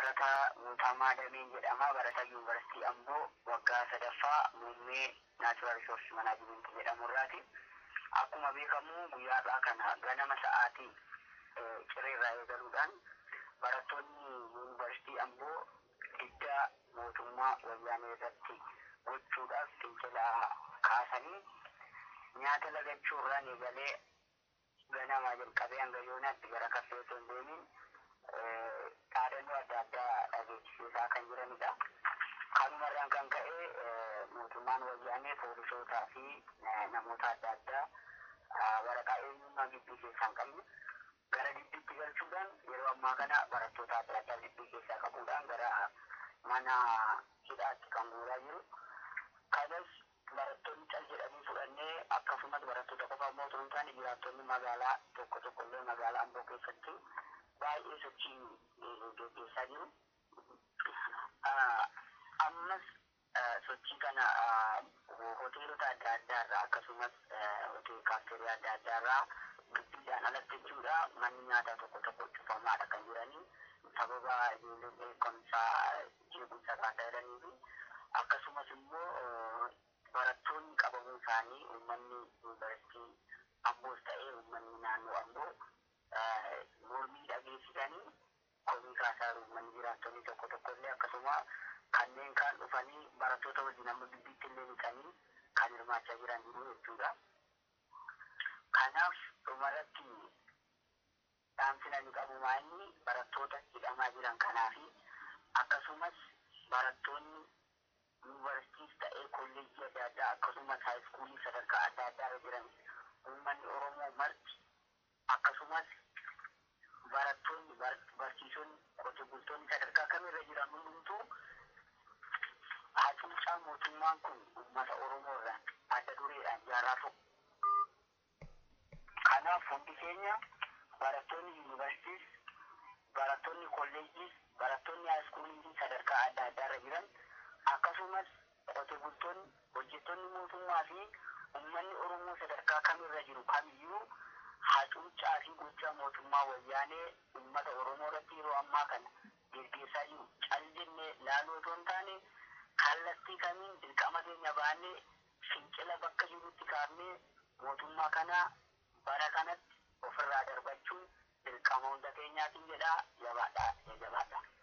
Barataa Guutamaa Dameen jedhama. Barataa Yuunivarsiitii Amboo waggaa sadaffaa muummee naachuraal riisorsi manaajimentii jedhamu irraati. Akkuma beekamu guyyaadhaa kana ganama sa'aatii cireerraa eegaluudhaan barattoonni yuunivarsiitii Amboo diddaa mootummaa wayyaanee irratti gochuudhaaf fincila kaasanii nyaata lagachuurraan eegalee ganamaa jalqabee hanga yoonaatti gara kaffee osoo hin deemin dhaadannoo adda addaa dhageessisaa kan jiranidha. Kanumarraan kan ka'e mootummaan wayyaanee poolisootaa fi namoota adda addaa waraqaa eenyummaa gibbii keessaa hin qabne gara gibbiitti galchuudhaan yeroo ammaa kana barattoota adda addaa gibbii keessaa qabuudhaan gara mana hidhaatti kan guuraa jiru. Kanas barattoonni cal jedhanii fudhannee akkasumas barattoota qofa immoo osoo hin taane jiraattonni magaalaa tokko tokko illee magaalaa Amboo keessatti baay'ee sochii gaggeessaa jiru. Ammas sochii kana hoteelota adda addaa irraa akkasumas hoteela kaafteerii adda addaa irraa gibbiidhaan alatti jechuudha manni nyaataa tokko tokko cufamaadha kan jiranii sababa ijoolleen beekumsaa jeequmsa kaasaa jiranii fi akkasumas immoo barattoonni qabamuu isaanii uummanni yuunivarsiitii Amboos ta'ee uummanni naannoo Amboo mormii dhageessisanii komii kaasaa uummanni jiraattonni tokko tokko illee akkasuma kanneen kaan dhufanii barattoota wajjin amma gibbiitti illee dhiqanii kan hirmaachaa jiran jiru jechuudha. Kanaaf dhumarratti dhaamsina ni qabu maanni barattoota hidhamaa jiran kanaa fi akkasumas barattoonni yuunivarsiitiis ta'ee kolleejjii adda addaa akkasumas haayiskuulii sadarkaa adda addaa irra jiran uummanni Oromoo marti akkasumas barattoonni barsiisonni qotee bultoonni sadarkaa kamirra jiran hundumtuu hacuucaa mootummaan kun uummata Oromoo irraan adda dureedhaan jaarraa tokko. Kanaaf hundi keenya barattoonni yuunivarsiitiis, barattoonni kolleejjiis, barattoonni haayiskuulii sadarkaa adda addaa irra jiran akkasumas qotee bultoonni, hojjettoonni mootummaa fi uummanni Oromoo sadarkaa kamirra jiru kamiyyuu hacuuccaa fi gochaa mootummaa wayyaanee uummata Oromoo irratti yeroo ammaa kana gaggeessaa jiru callinnee laaluu otoo hin taane kallattii kamiin dirqama keenya baannee fincila bakka jirutti kaafnee mootummaa kana bara kanatti ofirraa darbachuun dirqama hunda keenyaatiin jedhaa jabaadhaa jabaadhaa.